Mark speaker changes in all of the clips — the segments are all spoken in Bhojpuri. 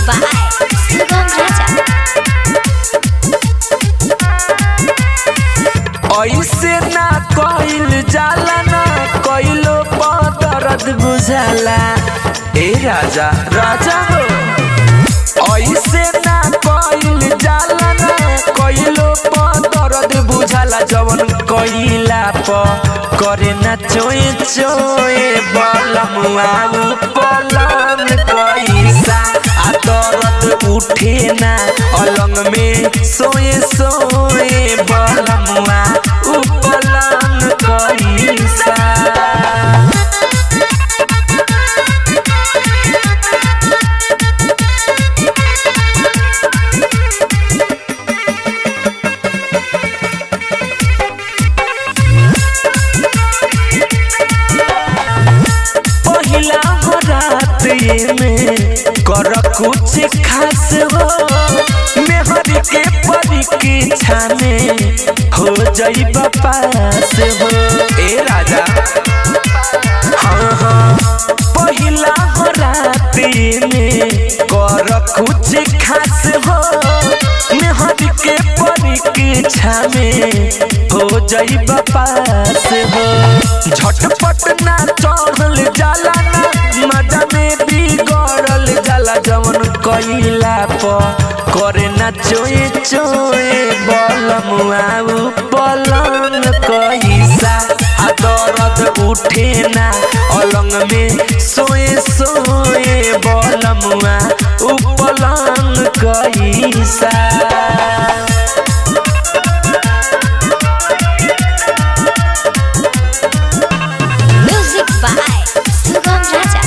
Speaker 1: by Sugam Raja.
Speaker 2: ऐसे ना कइल जाला ना कइलो दर्द बुझाला ए राजा राजा हो ऐसे ना कइल जाला ना कइलो दर्द बुझाला जवन कइला प करे ना चोए चोए बलमुआ पलम कैसा आ दर्द उठे ना अलंग में सोए सोए बलमुआ उपलम कैसा पहिला हो रात ये में कर कुछ खास हो मेहर के परीक्षा में हो जाई पास हो ए राजा हाँ हाँ पहिला हो रात ये में कर कुछ खास हो मेहर के परीक्षा में हो जाई पास हो झटपट ना चढ़ल जाला ना मजा में बिगड़ल जाला जवन कइला प करे ना चोए चोए बलमुआ पलंग कैसा आ दर्द उठे ना अलंग में सोए सोए बलमुआ उपलंग कैसा
Speaker 1: Music by Sugam Raja.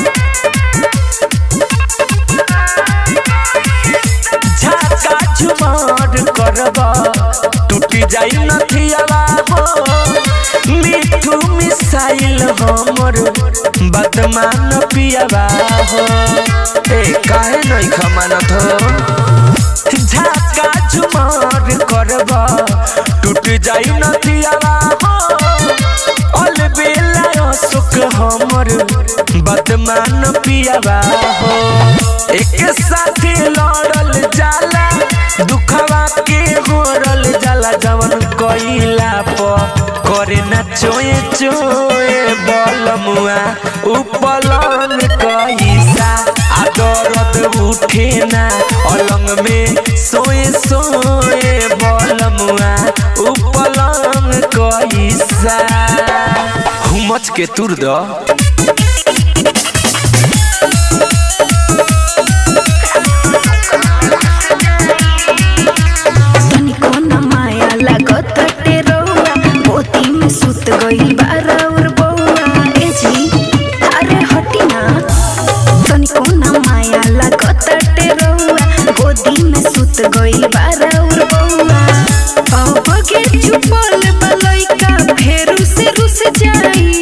Speaker 2: झाका झुमार करब टूटी जाई नथियावा हो मिठू मिसाइल हमर बदमान पियावा हो ए काहे नहीं खमानत हो झाका झुमार करब टूट जाई नथियावा हो अल बेला सुख हमर बदमान पियावा हो एक साथी लड़ल जाला दुखवा के होरल जाला जवन कइला प करे ना चोए चोए बलमुआ उपलन कैसा आ दर्द उठे ना अलंग में सोए सोए बलमुआ उपलन कैसा हुमच के तुर द
Speaker 3: तनिको न माया लागत टे रउआ पोती में सुत गइल बा राउर बउआ ए जी अरे हटी ना तनिको न माया लागत टे रउआ गोदी में सुत गइल बा राउर बउआ अब के चुपल बलैका फेरू से रुस जाई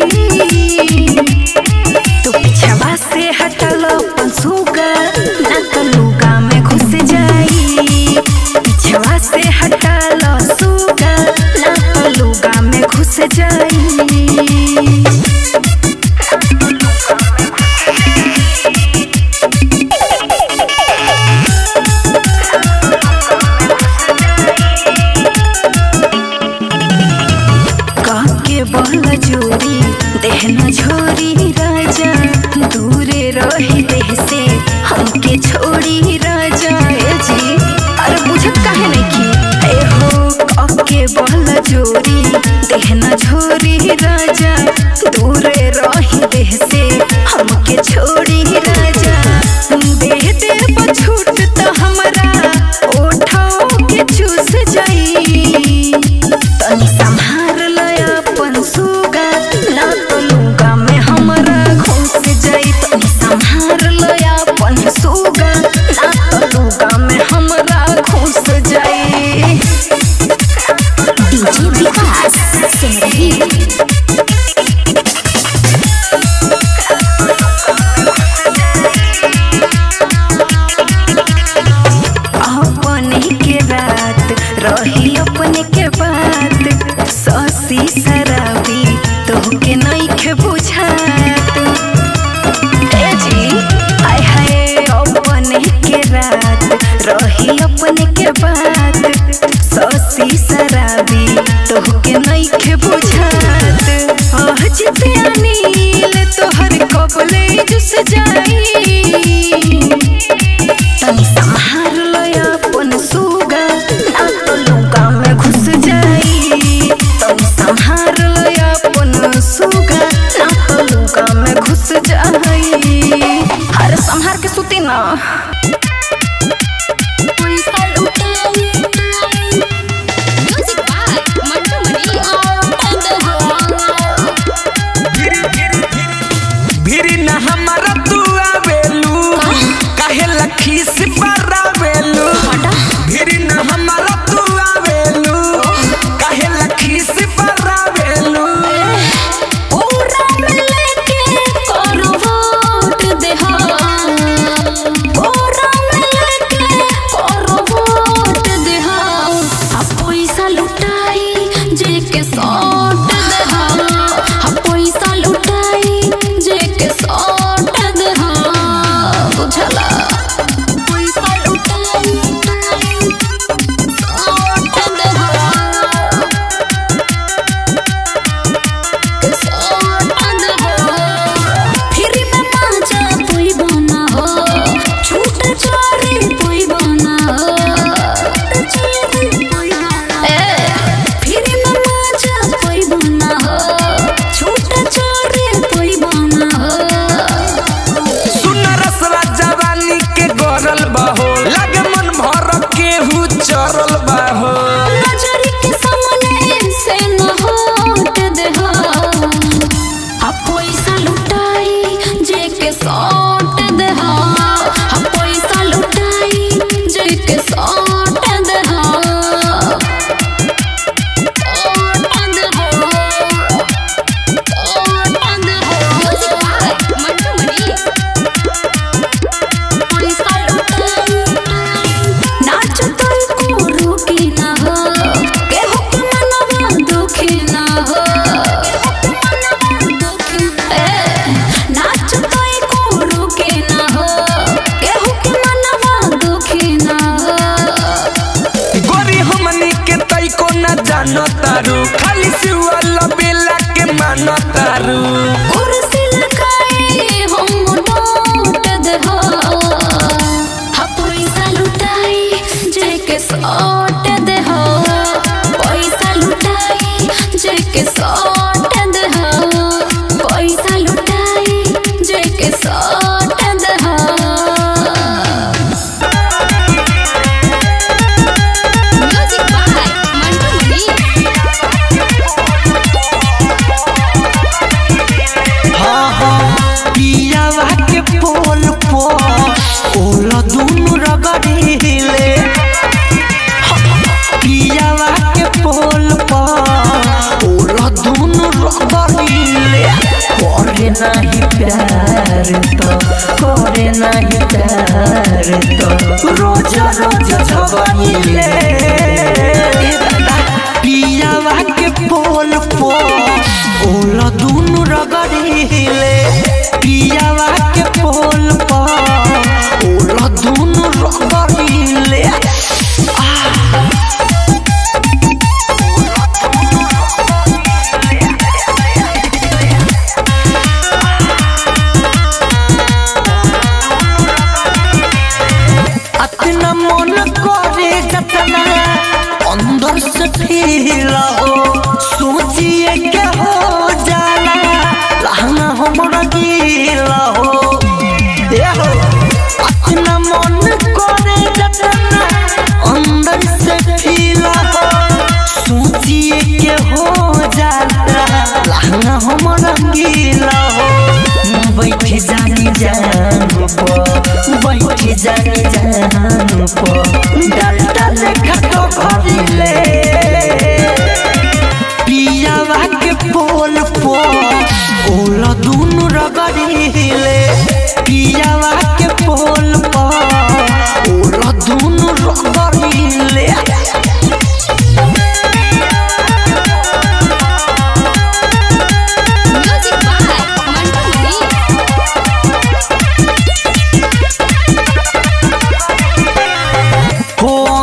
Speaker 3: तू पिछवा से हटल अपन सुगा ना तो लुगा में घुस जाई पिछवा से हटल सुगा ना तो लुगा में घुस जाई काके बल जोरी देहना झोरी राजा दूरे रही देह से हमके छोड़ी राजा ए जी अरे बुझत काहे नहीं की ए हो काके बल जोरी देहना झोरी राजा दूरे रही देह से हमके छोड़ी राजा देह दे छूट तो हमरा ओठाओ के चूस जाई तनी संहार लय अपन सुगा ना तो लूगा में हमरा घुस जाई तनी संहार लय अपन सुगा ना तो लूगा में हमरा घुस जाई
Speaker 1: DJ Vikas Simrandeep.
Speaker 3: अपने के बात सौसी शराबी तोहके नइखे बुझात आज ते अनिल तोहर कबले जुस जाई तनी संभाल लो अपन सुगा ना तो लुका में घुस जाई तनी संभाल लो अपन सुगा ना तो लुका में घुस जाई हर संहार के सुती ना
Speaker 1: Music by Mantu Mani and the
Speaker 2: भिरी न हमारा तू आवेलू काहे लखी से बरावेलू भिरी न हमारा तू आवेलू काहे लखी से बरावेलू
Speaker 1: ओरा में लेके करवट देहा ओरा में लेके करवट देहा आ पैसा लुटाई जे के सौट देहा आ पैसा लुटाई जे के सौट देहा बुझला पैसा लुटाई सौट देहा फिर में पाचा कोई बना हो छूट चोरी कोई बना हो फिर में पाचा कोई बना हो छूट चोरी कोई बना हो
Speaker 2: सुन रसवा जवानी के गरल बाहो लगे मन भर केहू चरल बाहो
Speaker 1: नजर के सामने से न हट देहा आ पैसा लुटाई जे के सौट देहा आ पैसा लुटाई जे के सौट देहा सौट देहा सौट देहा म्यूजिक बाय मंटू मनी पैसा लुटाई नाच तोय को रुकी ना हो केहू के मनवा दुखी ना हो नाच तोय को रुकी ना हो केहू के मनवा दुखी ना हो
Speaker 2: गोरी हमनी के तई को न जानो तारू खाली सिवाल बेला के मानो तारू
Speaker 1: कुर्सी लगाए हम डोट देहो हा पैसा लुटाई जे के सौट देहो पैसा लुटाई जे के सौट देहो पैसा लुटाई जे के सौट देहो म्यूजिक बाय मंटू मनी
Speaker 2: पियावा के पोल पो ओला दुनु रगड़ीले पियावा के पोल पो ओला दुनु रगड़ीले करे नाही प्यार तो करे नाही प्यार तो रोज रोज झगड़ीले पियावा के पोल पो ओला दुनु रगड़ीले पियावा के पोल पो ओला दुनु रगड़ीले अतना मन करे जतना अंदर से फील हो सोचिए के हो जाला लहंगा हमरा गीला हो ए हो अतना मन करे जतना अंदर से फील हो सोचिए के हो जाला लहंगा हमरा गीला हो बैठ जानी जान पो बैठ जानी जान पो डालटा लेखा तो भरिले पियावा के पोल पो ओला दुनु रगड़ीले पियावा के पोल पो ओला दुनु रगड़ीले
Speaker 1: म्यूजिक बाय मंटू मनी
Speaker 2: हो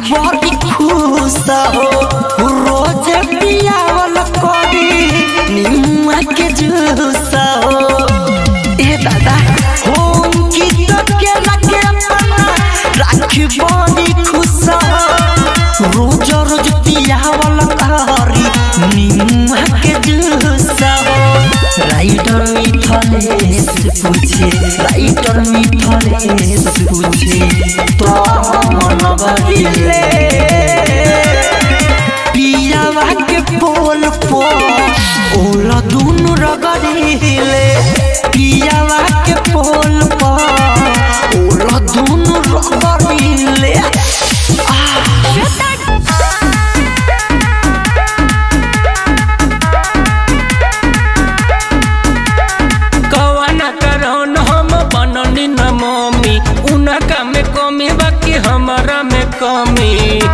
Speaker 4: बड़ी खुश हो रोज पियावल करी निमुआ के जूस हो ए दादा होम की तो के लगे अपना राखी बड़ी खुश हो रोज रोज पियावल करी निमुआ के जूस हो राइटर मिथलेश पूछे राइटर मिथलेश पूछे तो मन बदले पियावा के पोल पो ओला दुनु रगड़िले पियावा के पोल पो ओला दुनु रगड़िले
Speaker 2: कवाना करौन हम बननी न मम्मी उनका में कमी बाकी हमारा में कमी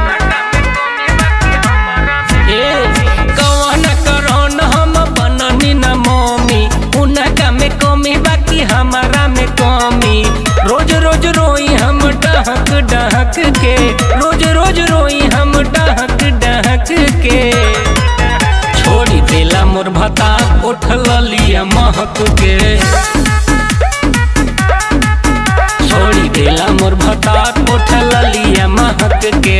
Speaker 2: ए, कवाना करौन हम बननी न मम्मी उनका में कमी बाकी हमारा में कमी रोज रोज रोई हम डहक डहक के रोज रोज रोई हम डहक डहक के छोड़ी देला मोर भता उठल लिया महक के छोड़ी देला मोर भता उठल लिया महक के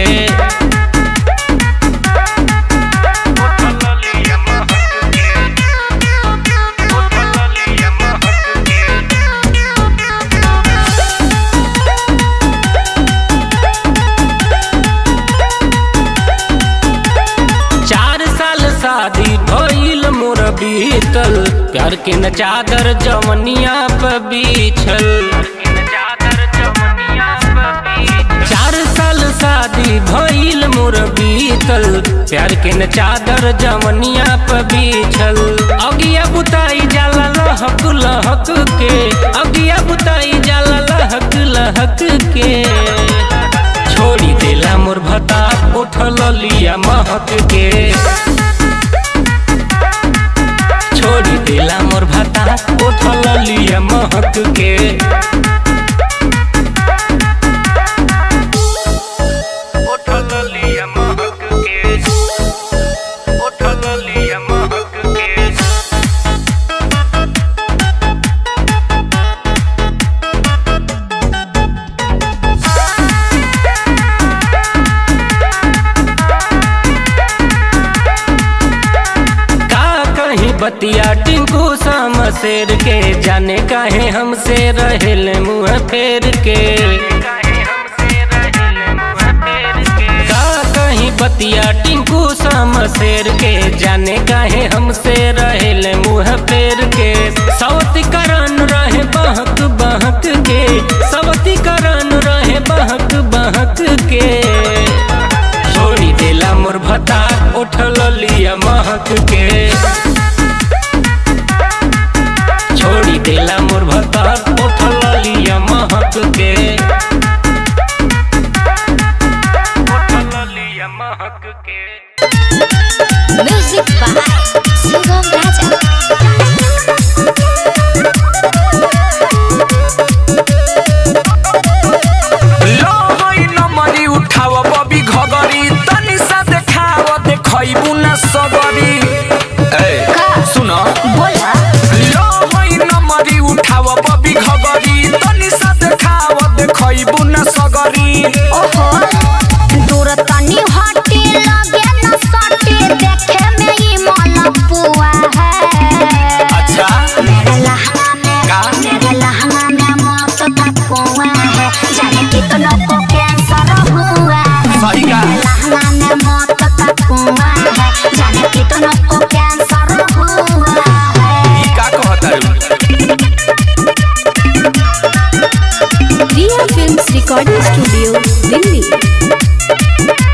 Speaker 2: चार साल शादी भइल मोर बीतल प्यार के न चादर जवनिया पे बिछल चार साल शादी भइल मोर बीतल प्यार के न चादर जवनिया पे बिछल अगिया बुताई जाला लहक लहक के अगिया बुताई जाला लहक लहक के छोड़ी देला मोर भता उठल लिया महक के छोड़ी देला मोर भता उठल लिया महक के उठल लिया महक के उठल लिया महक के का कहीं बतिया टिंकू शाम शेर के जाने काहे हमसे रहेल मुँह फेर के का कहीं बतिया टिंकू शाम शेर के जाने काहे हमसे रहेल मुँह फेर के सवती करन रहे बहक बहक के सवती करन रहे बहक बहक के छोड़ी देला मोर भता उठल लिया महक के छोड़ी देला मोर भता उठल लिया महक के उठल लिया महक के
Speaker 1: म्यूजिक बाय सुगम राजा
Speaker 2: लो होई नमरी उठाव बबी घगरी तनी सा देखाव देखैबू न सबरी ए सुन
Speaker 1: बोला
Speaker 2: लो होई नमरी उठाव बबी घगरी तनी सा देखाव देखैबू न सगरी
Speaker 1: ओहो दूर तनी हटे लगे न सटे देखे में ही मलपुआ है
Speaker 2: अच्छा
Speaker 1: मेरे लहंगा में
Speaker 2: का?
Speaker 1: मेरे लहंगा में मौत का कुआं है जाने कितनों को कैंसर हुआ है
Speaker 2: सही का?
Speaker 1: मेरे लहंगा में मौत का कुआं है जाने कितनों को कैंसर हुआ है
Speaker 2: ई का कहतारू
Speaker 3: Riya films recording studio Delhi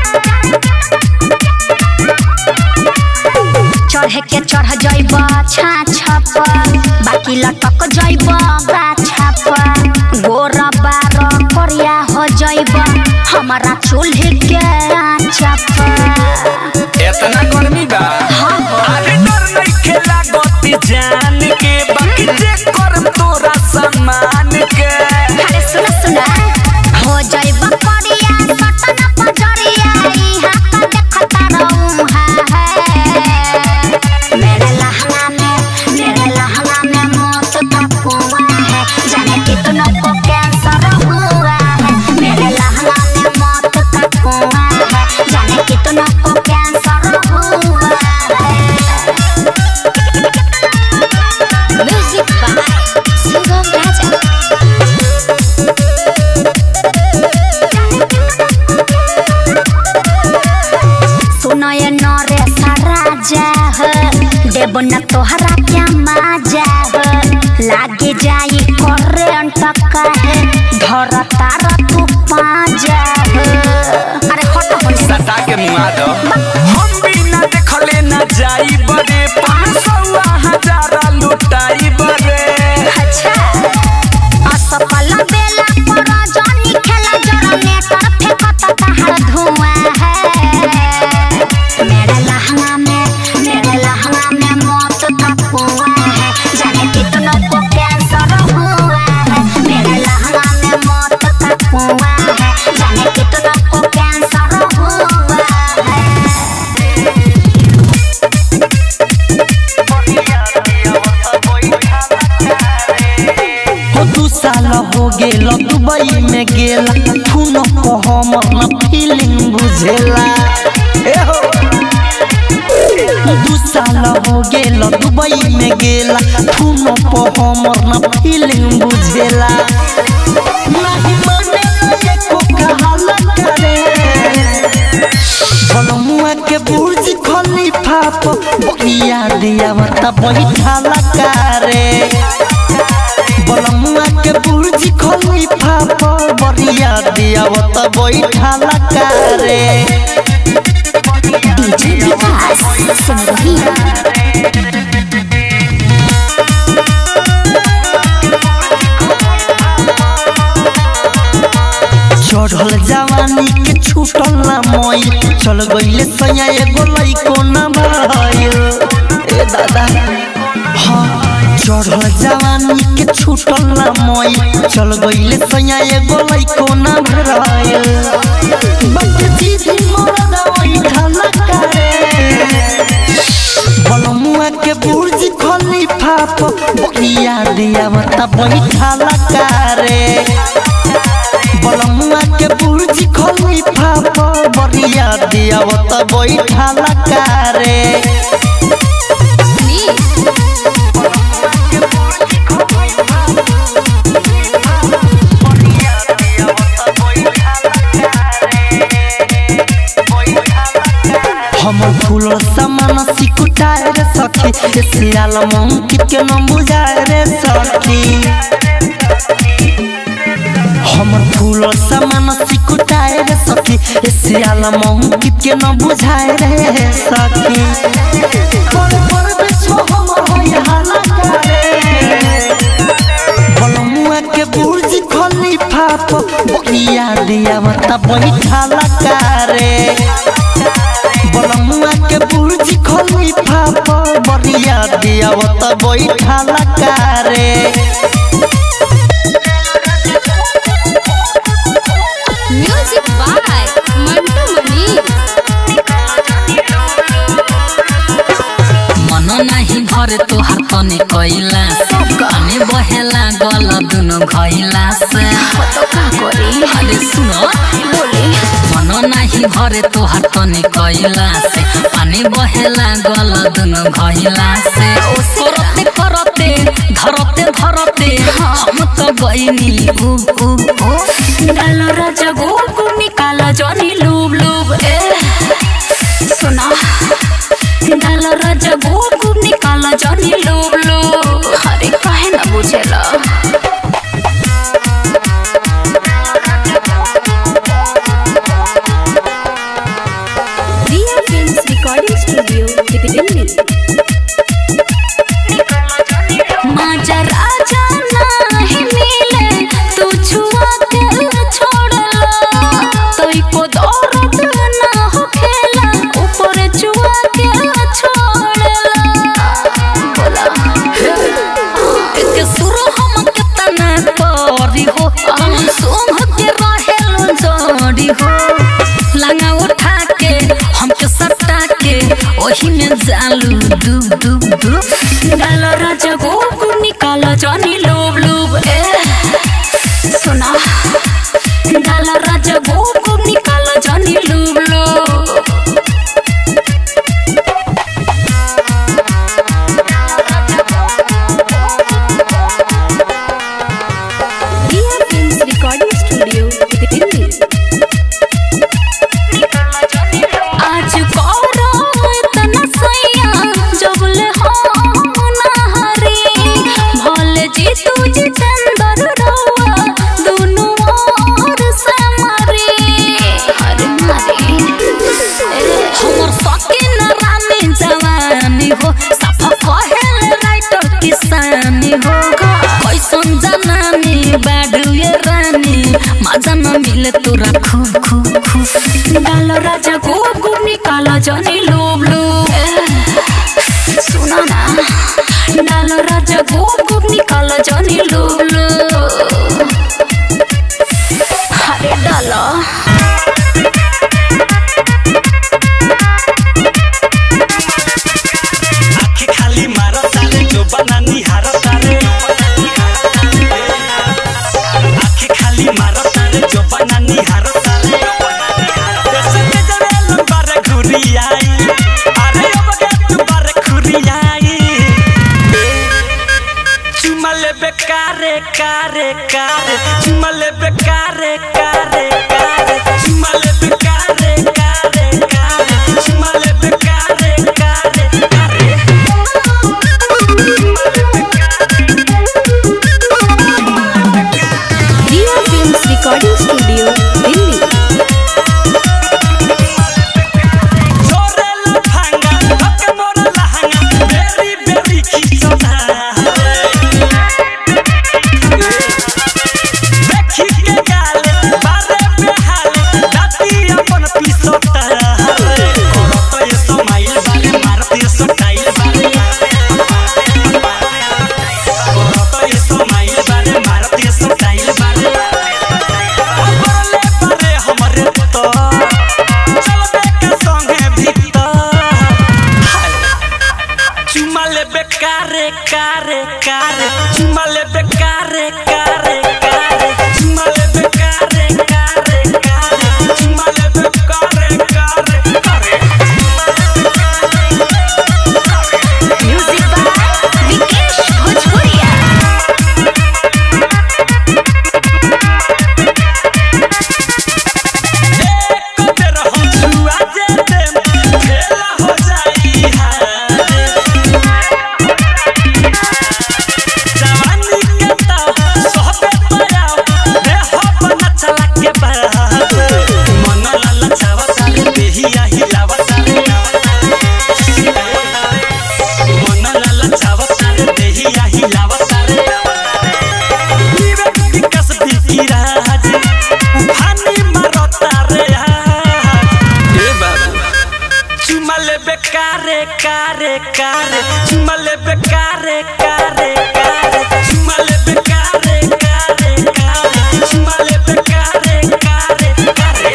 Speaker 1: चढ़े के चढ़ जइब छाछ पर बाकी लटक जइब गाछा पर गोर बार करिया हो जइब हमारा चूल्हे के आँचा पर
Speaker 2: इतना गर्मी बा अरे डर नहीं लागती जान के बाकी जे करम तोरा सम्मान के
Speaker 1: अरे सुना सुना हो जइब करिया सटन पजरिया देब न तोहरा क्या मजा हो लागे जाई करंट काहे धर तार तू पाजा हो अरे हट हो
Speaker 5: सटा के मुआ दो हम बिना देखले न जाई बड़े पाँच सौ हजार लुटाई बड़े
Speaker 1: अच्छा असफल बेला पर जानी खेला जनरेटर फेंकत तहर धुआं है मेरे लहंगा में मेरे लहंगा में मौत का कुआं है जाने कितनों को कैंसर हुआ है मेरे लहंगा में मौत का कुआं है जाने कितनों को कैंसर हुआ है
Speaker 4: हो दू साल हो गेल दुबई में गेला खून को हमर न फीलिंग बुझेला ए हो दू साल हो गेल दुबई में गेला खून को हमर न फीलिंग बुझेला नहीं मानेला एको कहाला करे बलमुआ के बुर्ज खलीफा पर बकिया दिया मत बैठाला करे बलमुआ के बुर्ज खलीफा पर बरिया दिया मत बैठाला करे
Speaker 1: डीजे विकास सुन रही है
Speaker 4: चढ़ल जवानी के छूटल ना मई चल गईले सैया एगो लइको ना भइल ए दादा हाँ चढ़ल जवानी के छूटल ना मई चल गईले सैया एगो लइको ना भइल बट दीदी मरद वही ठाला करे बलमुआ के बुर्ज खलीफा पर बकिया दिया मत बैठाला करे बलमुआ के बुर्ज खलीफा पर बरिया दिया मत बैठाला करे हमर फूल समान सिकुटाए रे सखी ए सियाल मंकित के न बुझाए रे सखी हमर फूल समान सिकुटाए रे सखी ए सियाल मंकित के न बुझाए रे सखी पर पर बेछो हमर होय हाला करे बलमुआ के बुर्ज खलीफा पर बकिया दिया मत बैठाला करे बलमुआ के बुर्ज खलीफा पर बरिया दिया मत बैठाला करे
Speaker 6: म्यूजिक बाय मंटू मनी
Speaker 7: मन नाही भरे तोहार तने कैला काने बहेला गल दुनो घैला से अरे सुन मन नाही भरे तोहार तने कैला से पानी बहेला गल दुनो घैला से करते करते धरते धरते हम तो गइनी उब उब उब
Speaker 6: डाल राजा गोकु निकाल जनी लूब लूब ए सुना डाल राजा गोकु निकाल जनी लूब लूब अरे काहे ना बुझेला Riya films recording studio Delhi माजा राजा नाही मिले तू छुआ के छोड़ला तोई को दर्द ना हो खेला ऊपर छुआ के छोड़ला बोला
Speaker 7: के सुरो हम केतना करी हो हम सोंग के रहेलो जोड़ी हो लंगा उठा के हमके सटा के ओही में जालू डूब डूब डूब
Speaker 6: डाल राजा गोकु निकाल जनी लोब लोब ए सुना डाल राजा गोकु निकाल जनी लोब लोब Riya films recording studio Delhi आज कौरो इतना सैया जबले हम
Speaker 7: रानी हो कैसन जनानी बाडू ये रानी मजा न मिले तोरा खूब खूब खूब
Speaker 6: डाल राजा गुप गुप निकाला जानी लोब लोब सुना ना डाल राजा गुप गुप निकाला जानी लोब लोब अरे डाला
Speaker 5: आँखें खाली मारो तारे जो बना निहारो तारे आँखें खाली मारो तारे जो बना निहारो तारे देश में जरे लंबा रे घुरी आई अरे अब के तू बारे खुरी आई चुमा ले बेकारे कारे कारे चुमा ले बेकारे कारे कारे चुमा ले बेकारे कारे कारे चुमा ले बेकारे कारे कारे
Speaker 3: Riya films recording studio Delhi
Speaker 5: जोरे लफंगा हक मोर लहंगा बेरी बेरी खिचौना देखी के गाल बारे बेहाल दाती अपन पिसोता करो तो ये समाइल बारे मारती स्टाइल बारे करो तो ये समाइल बारे मारती स्टाइल बारे अबरले बारे हमरे तो चलबे के संगे भीतर चुमा ले बेकारे कारे कारे चुमा ले बेकारे कारे कारे चुमा ले बेकारे कारे कारे चुमा ले बेकारे कारे कारे
Speaker 1: म्यूजिक बाय विकेश भोजपुरिया
Speaker 5: एक बेर हम छुआ जेते खेला हो जाई हारे जवानी के ता सोहबे पराओ देह बना चला के बाहर मन लाला छावा सारे देहिया हिलावा सारे मन लाला छावा सारे देहिया हिलावा सारे विवेक विकास बिकी राज उफानी मारता रे आज ए बाबू चुमा ले बेकारे कारे कारे चुमा ले बेकारे कारे कारे चुमा ले बेकारे कारे कारे चुमा ले बेकारे कारे कारे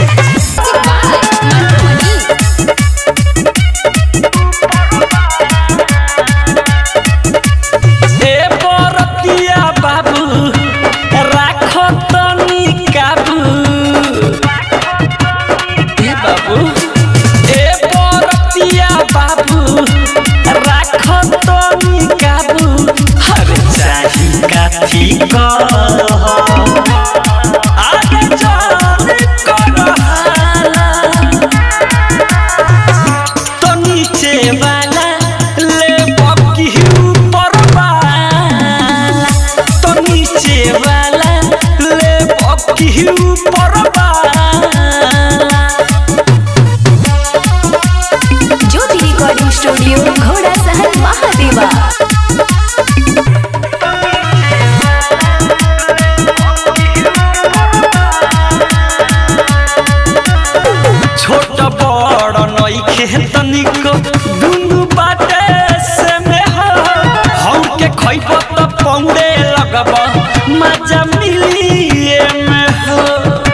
Speaker 5: ए बरतिया बाबू राख तनी काबू ए बाबू ए बरतिया बाबू राख तनी काबू हरे चाही काठी कह आगे जान कर हाला तो नीचे वाला ले बकी ऊपर वाला तो नीचे वाला ले बकी ऊपर वाला
Speaker 3: ज्योति रिकॉर्डिंग स्टूडियो घोड़ा सहन महादेवा
Speaker 5: छोट बड़ नइखे तनिक दुनु बाटे से में हो हम के खइब त पौड़े लगब मजा मिली में हो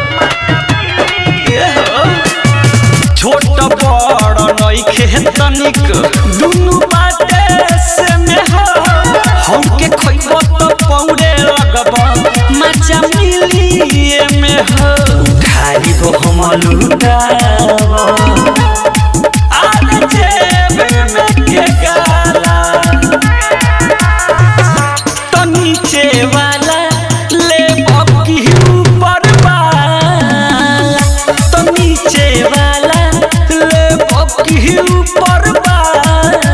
Speaker 5: ए हो छोट बड़ नइखे तनिक दुनु बाटे से में हो हम के खइब त पौड़े लगब मजा मिली में हो खाई तो हम लुटाव आने जेब में के गाला तो नीचे वाला ले बकी ऊपर वाला तो नीचे वाला ले बकी ऊपर वाला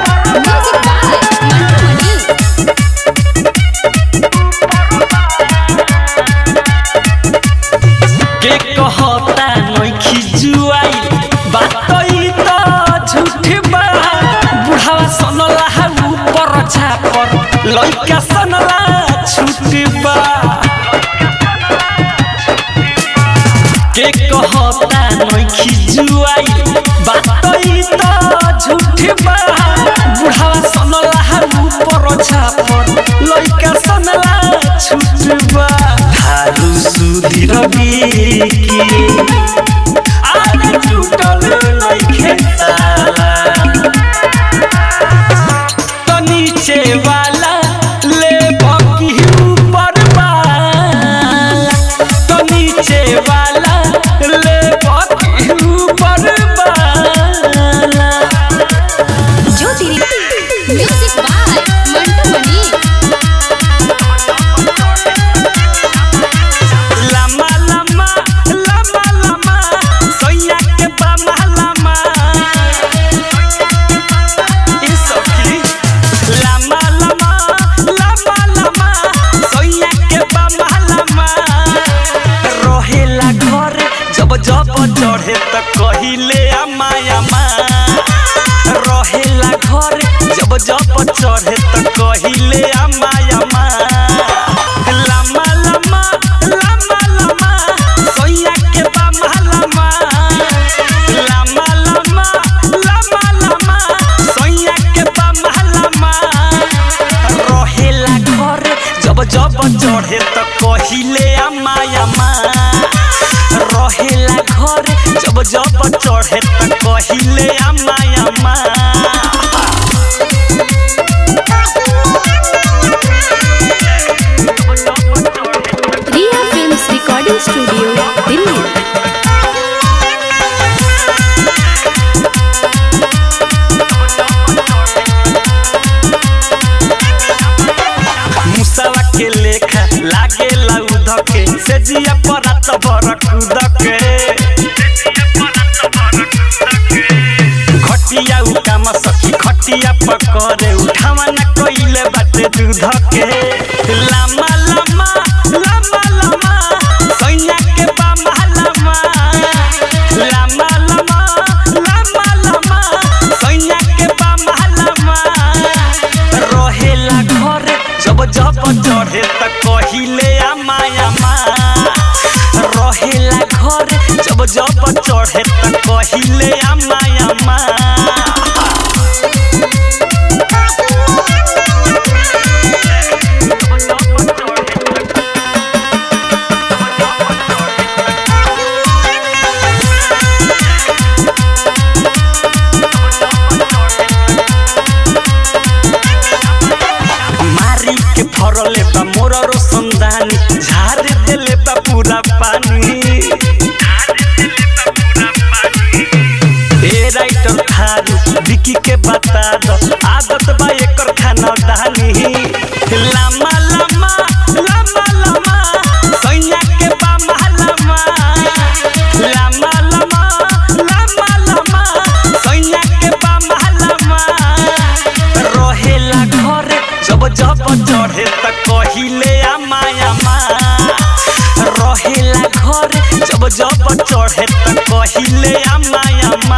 Speaker 6: म्यूजिक बाय मंटू मनी
Speaker 5: लइका सनला छुटबा के कहता नइखी जुआई बात ई त झूठबा बुढ़ावा सनला ऊपर छापर लइका सनला छुटबा हारू सुधीर बिकी आरे टूटल नइखे ताला तो नीचे वाला ले बाकी ऊपर वाला तो नीचे वाला ले बाकी ऊपर वाला
Speaker 6: ज्योति म्यूजिक बाय मंटू मनी
Speaker 5: लमा लमा लमा लमा सोया के बामा लमा ई सखी लमा लमा लमा लमा सोया के बामा लमा रहेला घर जब जब चढ़े त कहिले अम्मा अम्मा रहेला घर जब जब चढ़े त कहिले अम्मा अम्मा लमा लमा लमा लमा सोया के बामा लमा लमा लमा लमा लमा सोया के बामा लमा रहेला घर जब जब चढ़े त कहिले अम्मा अम्मा रहेला घर जब जब चढ़े त कहिले अम्मा अम्मा
Speaker 6: Riya films recording studio Delhi
Speaker 5: मुसावा के लेखा लागे लाउद के से जिया परात बरकुद के घटिया उ काम सखी खटिया पकड़े उठावा न कइले बाटे दूध के लामा लामा लामा लामा सैया के बामा लामा लामा लामा लामा लामा सैया के बामा लामा रहेला घर जब जब चढ़े त कहिले आमा आमा रहेला घर जब जब चढ़े त कहिले आमा आमा मारी के फरले बा मोर रोशनदानी झाड़ देले बा पूरा पानी ए राइटर थारू विकी के बता दो आदत बा एकर खाना दानी लामा लामा लामा लामा सैया के बामा लामा लामा लामा लामा लामा सैया के बामा लामा रहेला घर जब जब चढ़े त कहिले आमा आमा रहेला घर जब जब चढ़े त कहिले आमा आमा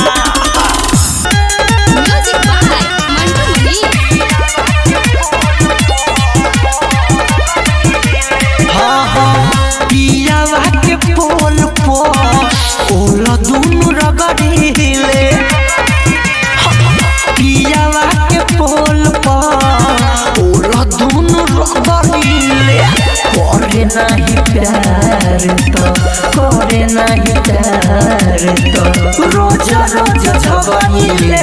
Speaker 6: म्यूजिक बाय मंटू मनी
Speaker 4: हाँ हाँ पियावा के पोल पो ओला दुनु रगड़ीले पियावा के पोल पो ओला दुनु रगड़ीले करे नहीं प्यार तो करे नहीं प्यार तो रोज रोज झगड़ीले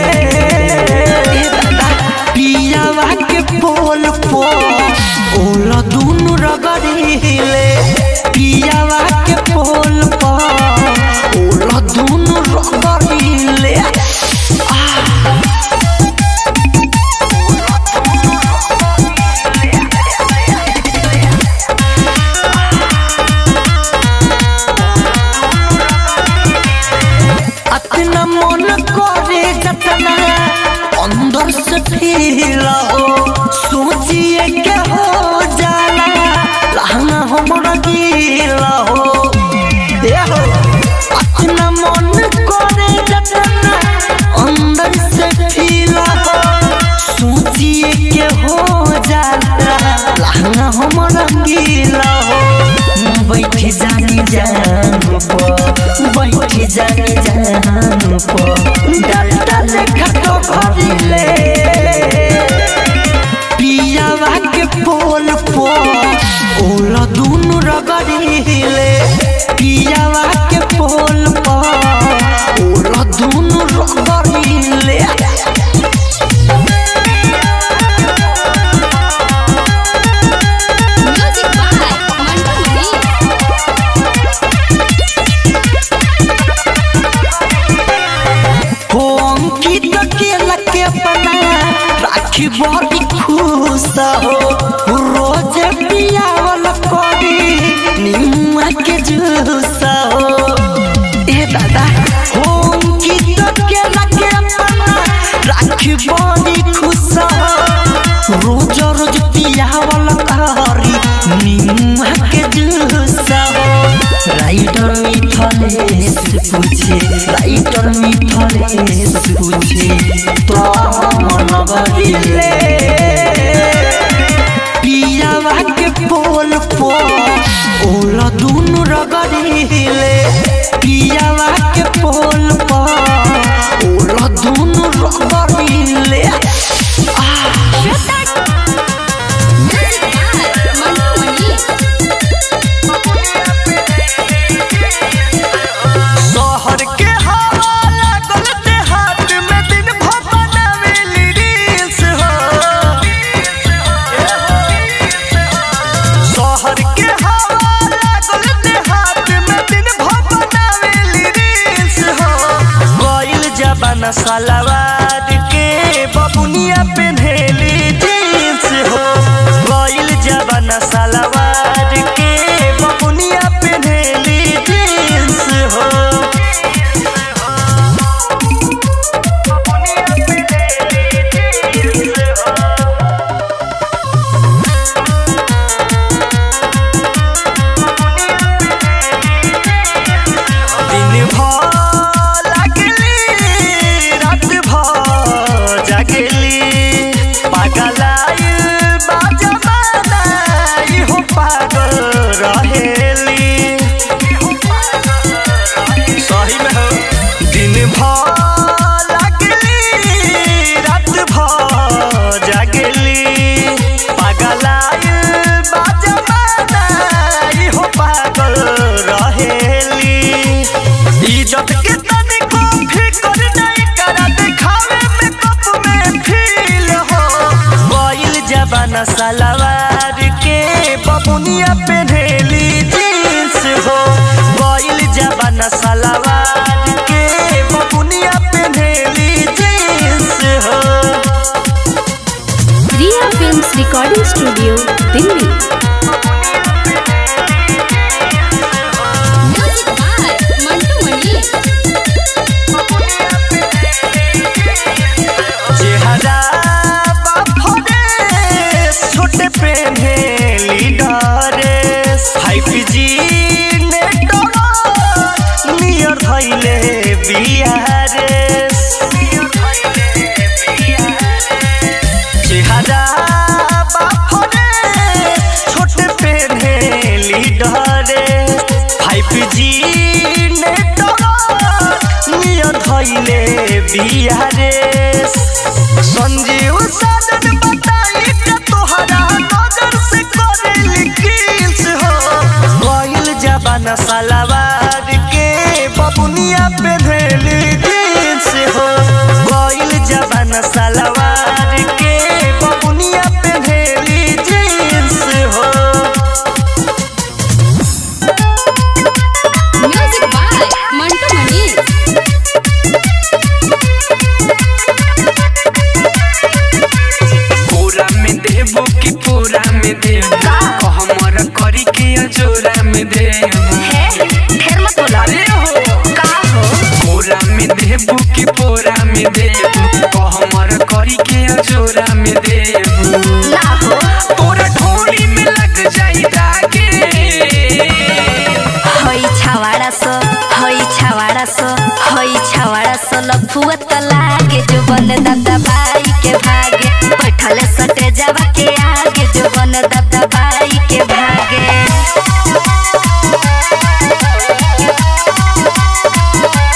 Speaker 4: पियावा के पोल पो ओला दुनु रगड़ीले पियावा के पोल पो ओला दुनु रगड़ीले अपना मन करे जतना अंदर से फील हो सोचिए के हो जाला लहंगा हमरा गीला हो ए हो अपना मन करे जतना अंदर से फील हो सोचिए के हो जा जानी जान पो डालता लेखा तो भरिले पियावा के पोल पो ओला दुनु रगड़िले पियावा के पोल पो ओला दुनु रगड़िले
Speaker 6: म्यूजिक बाय मंटू मनी
Speaker 4: हो अंकित के लके अपना राखी बड़ी खुश हो रोज पियावल करी निमुआ के जूस हो ए दादा हो अंकित के लके अपना राखी बड़ी खुश हो रोज रोज पियावल करी निमुआ के जूस हो राइटर मिथलेश पूछे राइटर मिथलेश पूछे तो मन बदिले पियावा के पोल पो ओला दुनु रगड़िले पियावा के पोल पो ओला दुनु रगड़िले
Speaker 6: म्यूजिक बाय मंटू मनी
Speaker 5: शहर के हवा लागल देहात में दिन भर बनावेली रील्स हो शहर के हवा लागल देहात में दिन भर बनावेली रील्स हो गइल जबाना सलवार के बबुनिया पेन्हेली जींस हो गइल जबाना सलवार के बबुनिया पेन्हेली जींस हो दिन भर लागली रात भर जागली पागलाइल बा जमाना इहो पागल रहेली सही में हो दिन भर लागली रात भर जागली पागलाइल बा जमाना इहो पागल रहेली इज्जत के तनिको फिकर नहीं करा दिखावे में कप में फील हो गइल जबाना सलवार के बबुनिया पेन्हेली जींस हो गइल जबाना सलवार के बबुनिया पेन्हेली जींस हो
Speaker 6: Riya films recording studio Delhi music by Mantu Mani
Speaker 5: चेहरा बाफरे छोटे पेन्हे लीडरेस फाइव जी नेटवर्क नियर धैले बिहारेस चेहरा बाफरे छोटे पेन्हे लीडरेस फाइव जी नेटवर्क नियर धैले बिहारेस संजीव साधन बताई के तोहरा नजर से करेली किल्स हो गइल जबाना सलवार के बबुनिया पेन्हेली जींस हो गइल जबाना सलवार के बबुनिया पेन्हेली जींस हो
Speaker 6: म्यूजिक बाय मंटू मनी
Speaker 8: पूरा में देबो कि पूरा में देबो कहमर करी के अजोरा में देबो
Speaker 1: ढेर मत बोला
Speaker 8: अरे हो
Speaker 1: का हो
Speaker 8: पूरा में देबो कि पूरा में देबो कहमर करी के अजोरा में देबो
Speaker 1: ना हो
Speaker 8: तोरा ढोली में लग जाई दागे
Speaker 1: हई छावाड़ा सो हई छावाड़ा सो हई छावाड़ा सो लफुआ त लागे जो बन दादा बाई के भागे बैठल सटे जावा के आगे जो बन दादा बाई के भागे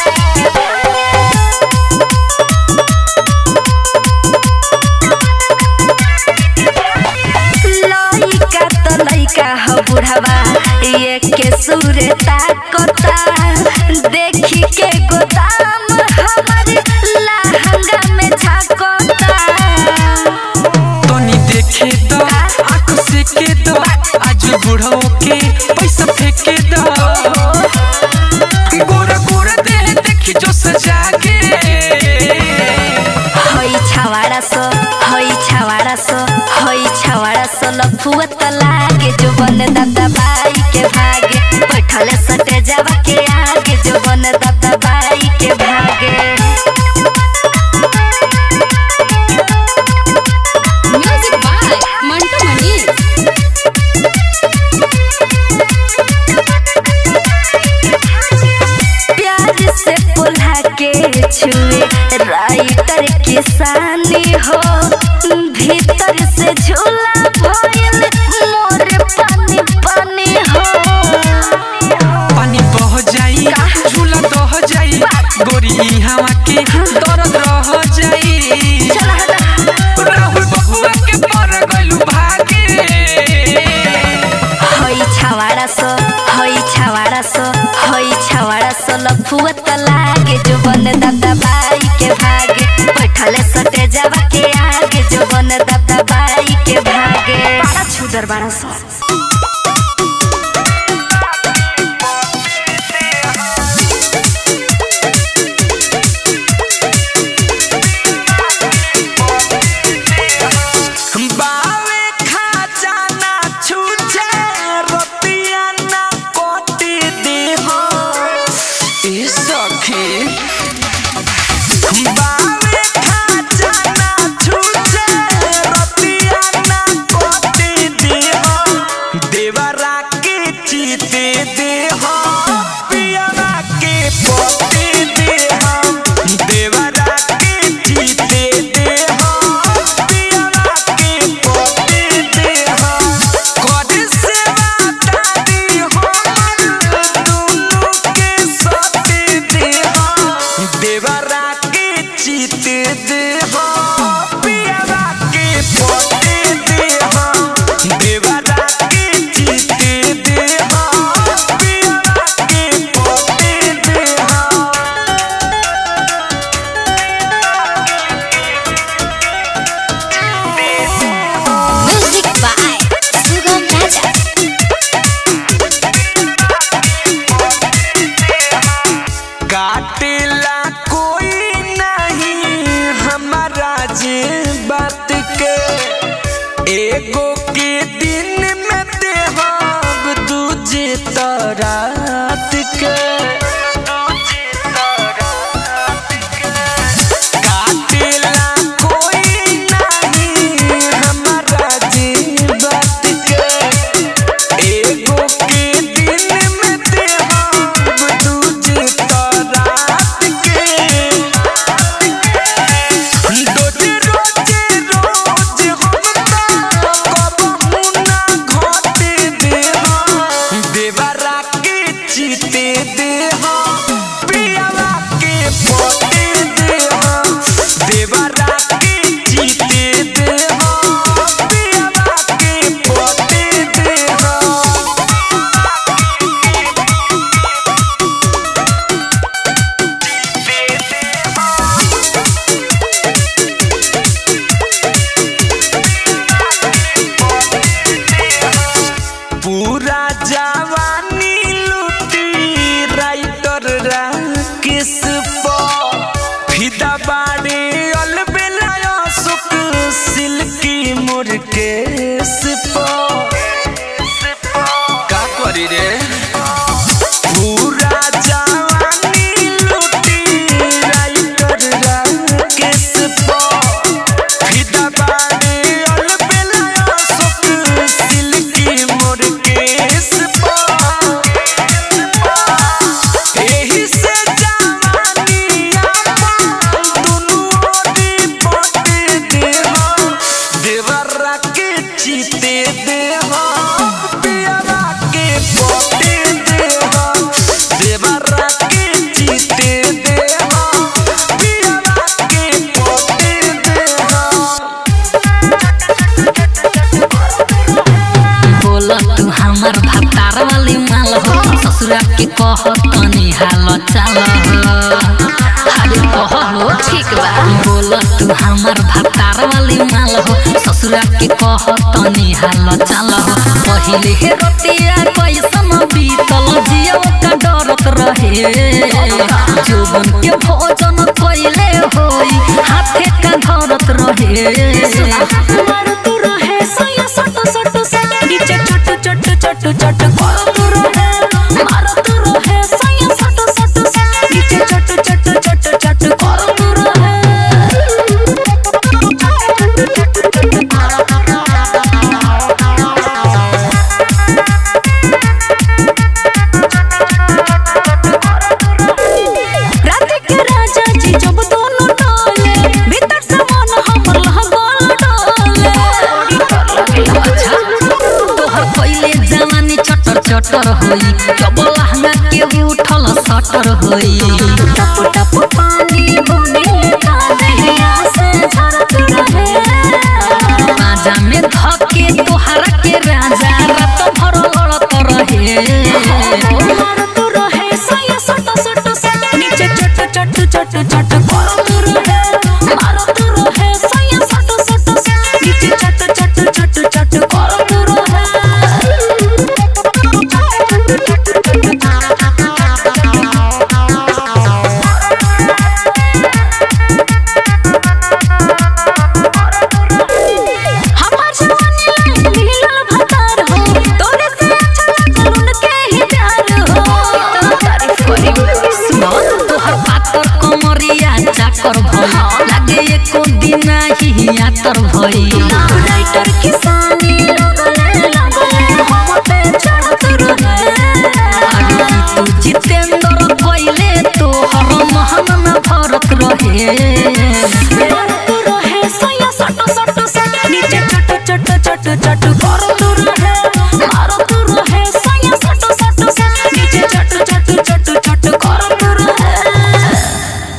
Speaker 3: बुढ़वा ये के सूर ताकता देखी के गोदाम हमारे लहंगा में झाकता
Speaker 8: तनी देखे दो आंख से के दो आज बुढ़ो के पैसा फेंके दो गोरा गोरा देह देखी जो सजा के
Speaker 3: हई छावाड़ा सो हई छावाड़ा सो हई छावाड़ा सो लफुआ त लागे जो बन दादा बाई के भागे बैठले सटे जावा के आगे जो बन दादा बाई के भागे
Speaker 6: म्यूजिक बाय मंटू मनी
Speaker 3: प्यार से पुल्हा के छुए राइटर किसानी हो भीतर से झूला भइल मोर पानी पानी हो
Speaker 8: पानी बह जाई झूला दह जाई गोरी हवा के दर्द रह जाई राहुल बबुआ के पर गलू भागे
Speaker 3: हई छावाड़ा सो हई छावाड़ा सो हई छावाड़ा सो लफुआ त लागे जो बन दादा बाई के भागे बैठले सटे जावा के आगे जो बन दादा बाई के भागे बड़ा छुदर बड़ा सो
Speaker 5: बावे खजाना छूछे रतिया ना कोटी देहो
Speaker 8: ए सखी
Speaker 5: बावे खजाना छूछे रतिया ना कोटी देहो देवरा के चीते देहो पियरा के पोते देहो देवरा के चीते देहो पियरा के पोते देहो कद से दादी हमर दुनु के सोते देहो देवरा के चीते देहो पियरा के पोते देहो देवरा के चीते देहो पियरा के पोते देहो
Speaker 6: म्यूजिक बाय सुगम राजा
Speaker 5: काटेला कोई नहीं हमारा जे
Speaker 7: ससुरा के कह तनी हाल चाल अरे कह हो
Speaker 6: ठीक बा
Speaker 7: बोल तू हमार भतार वाली माल हो ससुरा के कह तनी हाल चाल हो पहिले हे रतिया कैसन बीतल जियो का डरत रहे जोबन के भोजन कैले होई हाथे का धरत रहे
Speaker 6: मारो तू रहे सया सट सट सट नीचे चट चट चट चट करो तू रहे मारो तू रहे सया सट सट सट नीचे चट चट चट चट करो तू रात के राजा जी जब दोनों डोले भीतर से मन हमर लहगोल डोले बड़ी डर लगेला
Speaker 7: अच्छा तोहर पहिले जवानी चटर चटर होई जब लहंगा के उठल सटर होई
Speaker 6: टप टप पानी बुनी का दहिया से झरत रहे
Speaker 7: राजा में धके तोहरा के राजा रात भर लड़त रहे
Speaker 6: मारो तू रहे सया सट सट सट नीचे चट चट चट चट करो तू रहे मारो तू रहे सया सट सट सट नीचे चट चट चट चट करो तू हमार जवानी लाल मिलल भतार हो तोरे से अच्छा लागल उनके ही प्यार हो इतना तारीफ करी
Speaker 7: सुनो तोहर पातर कमरिया चाकर भई लागे एको दिन ही यातर भई
Speaker 6: राइटर किसानी लगले लगले हम पे चढ़त रहे
Speaker 7: अरे तू जितेंद्र कइले तोहर महन न भरत रहे
Speaker 6: मारो तू रहे सया सट सट सट नीचे चट चट चट चट